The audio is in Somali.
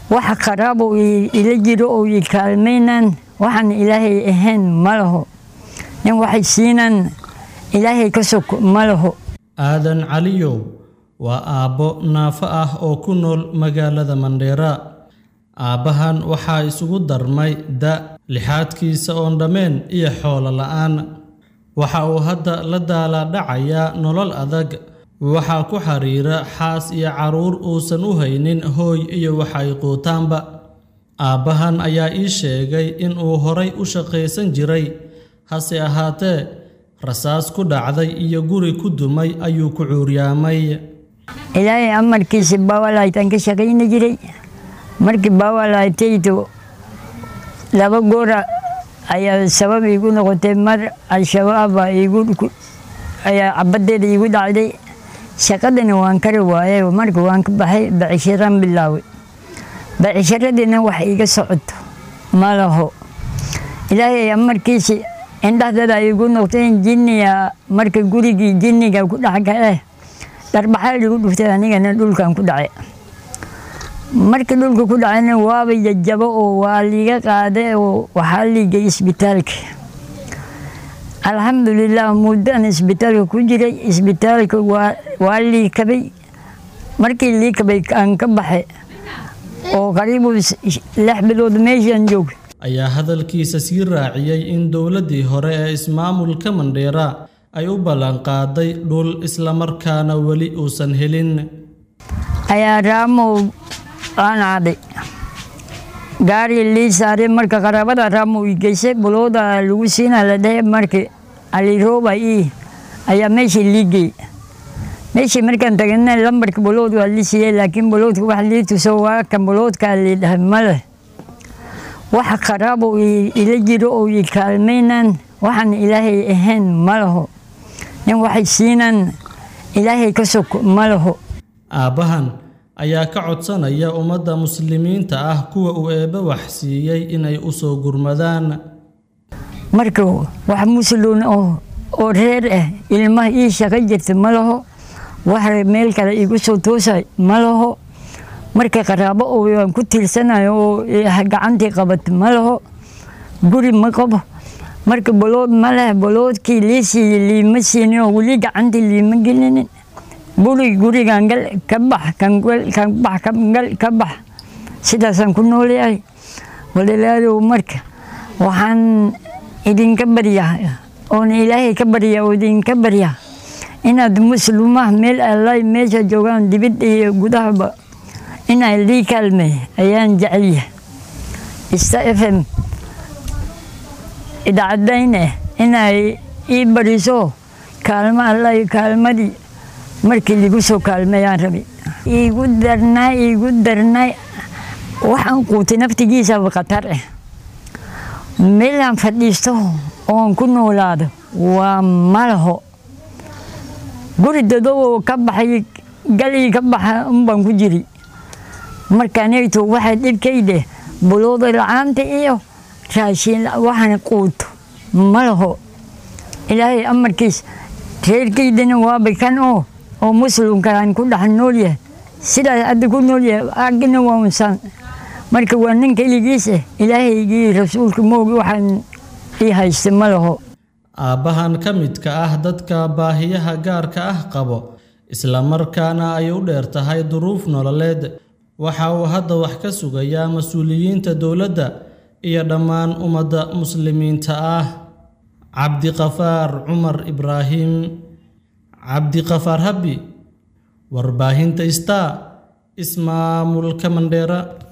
waxa qaraab oo ila jiro oo i kaalmaynaan waxaan ilaahay ahayn ma laho nin waxay siinaan ilaahay ka sog ma laho aadan caliyow waa aabbo naafo ah oo ku nool magaalada mandheera aabbahan waxaa isugu darmay da lixaadkiisa oon dhammeen iyo xoolo la'aan waxa uu hadda la daalaadhacayaa nolol adag waxaa ku xiriira xaas iyo carruur uusan u haynin hooy iyo waxa ay quutaanba aabbahan ayaa ii sheegay in uu horay u shaqaysan jiray hase ahaatee rasaas ku dhacday iyo guri ku dumay ayuu ku cuuryaamay ilaahay amarkiisa baawalaaytaan ka shaqayni jiray markii baawalaaytaydu laba goora ayaa sabab iigu noqotay mar al-shabaaba ayaa cabaddeeda iigu dhacday shaqadana waan kari waayay marka waan ka baxay bacishiraan bilaaway bacishiradiina wax iga socoto ma laho ilaahay amarkiisa indhahdada igu noqteen jinniga marka gurigii jinniga ku dhex gale dharbaxaa ligu dhuftay anigana dhulkan ku dhacay marka dhulka ku dhacayna waaba jajabo oo waa liiga qaaday oo waxaa liigay isbitaalka alxamdulilah muddoan isbitaalka ku jiray isbitaalka waa lii kabay markii lii kabay aan ka baxay oo qariibu lix bilood meeshaan joog ayaa hadalkiisa sii raaciyey in dowladdii hore ee ismaamulka mandheera ay u ballanqaaday dhul islamarkaana weli uusan helin ayaa raamow aan aaday gaari lii saaray marka qaraabada raamow i geysay bulooda lagu siina la dhehe markii alirooba ii ayaa meeshii lii geey meeshii markaan tagana lambarka bulood waa lii siiyey laakiin buloodka wax lii tuso waa kan buloodkaa lii dhahay ma leh waxa qaraab oo ila jiro oo i kaalmaynaan waxaan ilaahay ahayn ma laho nin waxay siinaan ilaahay ka sog ma laho aabbahan ayaa ka codsanaya ummadda muslimiinta ah kuwa uu eebbe wax siiyey inay u soo gurmadaan marka wax musluun oo reer ah ilmaha ii shaqo jirta ma laho wax meel kale igu soo toosay ma laho marka qaraabo oo aan ku tiirsanayo oo gacantii qabat ma laho guri ma qabo marka bolood ma leh boloodkii lii siiyey liima siinin oo weli gacantii liima gelinin buri gurigan gal ka bax kan bax kan gal ka bax sidaasaan ku noolyahay walaalaalow marka waxaan idinka baryaa oon ilaahay ka baryaa oo idinka baryaa inaad muslimaha meel allay meesha joogaan dibidda iyo gudahaba inay lii kaalmey ayaan jecelyahay ista f m idaacadayne inay ii bariso kaalmo alla kaalmadii markii ligu soo kaalmeeyaan rabi iigu darnay iigu darnay waxaan quutay naftigiisaba khatar ah meelaan fadhiisto oon ku noolaado waa malaho guri dadow ka baxay galii ka baxa unbaan ku jiri markaanayto waxay dhibkayde bulooda la-aanta iyo raashin waxaan quuto ma laho ilaahay amarkiis reerkaydana waaba kan oo oo muslimkaan ku dhex noolyahay sidaas hadda ku noolyahay agina waa unsaan marka waa nin keligiis ah ilaahaygii rasuulka moogi waxaan ii haysta ma laho aabbahan ka midka ah dadka baahiyaha gaarka ah qabo islamarkaana ay u dheer tahay duruuf nololeed waxa uu hadda wax ka sugayaa mas-uuliyiinta dowladda iyo dhammaan ummadda muslimiinta ah cabdiqafaar cumar ibraahim cabdiqafaar habbi warbaahinta star ismaamulka mandheera